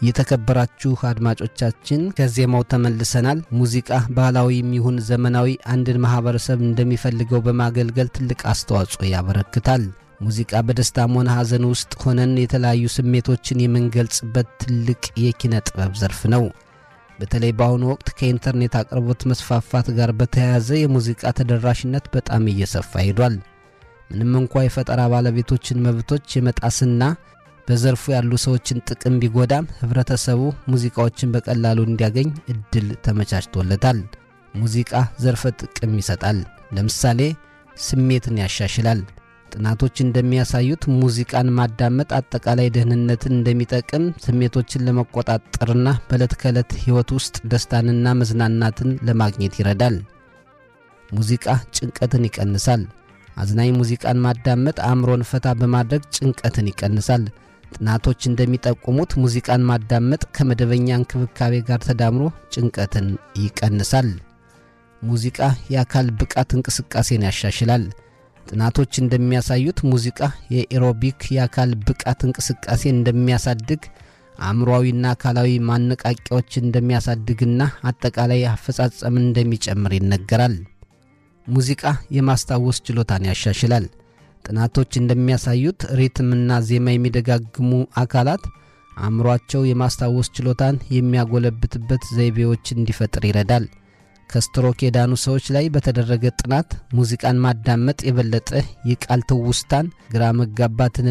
የተከበራችሁ አድማጮቻችን ከዜማው ተመልሰናል። ሙዚቃ ባህላዊም ይሁን ዘመናዊ አንድን ማህበረሰብ እንደሚፈልገው በማገልገል ትልቅ አስተዋጽኦ ያበረክታል። ሙዚቃ በደስታም ሆነ ሐዘን ውስጥ ሆነን የተለያዩ ስሜቶችን የምንገልጽበት ትልቅ የኪነ ጥበብ ዘርፍ ነው። በተለይ በአሁኑ ወቅት ከኢንተርኔት አቅርቦት መስፋፋት ጋር በተያያዘ የሙዚቃ ተደራሽነት በጣም እየሰፋ ሄዷል። ምንም እንኳ የፈጠራ ባለቤቶችን መብቶች የመጣስና በዘርፉ ያሉ ሰዎችን ጥቅም ቢጎዳም ህብረተሰቡ ሙዚቃዎችን በቀላሉ እንዲያገኝ እድል ተመቻችቶለታል። ሙዚቃ ዘርፈ ጥቅም ይሰጣል። ለምሳሌ ስሜትን ያሻሽላል። ጥናቶች እንደሚያሳዩት ሙዚቃን ማዳመጥ አጠቃላይ ደህንነትን እንደሚጠቅም፣ ስሜቶችን ለመቆጣጠርና በዕለት ከዕለት ሕይወት ውስጥ ደስታንና መዝናናትን ለማግኘት ይረዳል። ሙዚቃ ጭንቀትን ይቀንሳል። አዝናኝ ሙዚቃን ማዳመጥ አእምሮን ፈታ በማድረግ ጭንቀትን ይቀንሳል። ጥናቶች እንደሚጠቁሙት ሙዚቃን ማዳመጥ ከመደበኛ እንክብካቤ ጋር ተዳምሮ ጭንቀትን ይቀንሳል። ሙዚቃ የአካል ብቃት እንቅስቃሴን ያሻሽላል። ጥናቶች እንደሚያሳዩት ሙዚቃ የኤሮቢክ የአካል ብቃት እንቅስቃሴ እንደሚያሳድግ፣ አእምሮዊና አካላዊ ማነቃቂያዎች እንደሚያሳድግና አጠቃላይ አፈጻጸምን እንደሚጨምር ይነገራል። ሙዚቃ የማስታወስ ችሎታን ያሻሽላል። ጥናቶች እንደሚያሳዩት ሪትምና ዜማ የሚደጋግሙ አካላት አእምሯቸው የማስታወስ ችሎታን የሚያጎለብትበት ዘይቤዎች እንዲፈጥር ይረዳል። ከስትሮክ የዳኑ ሰዎች ላይ በተደረገ ጥናት ሙዚቃን ማዳመጥ የበለጠ የቃል ትውስታን፣ ግራ መጋባትን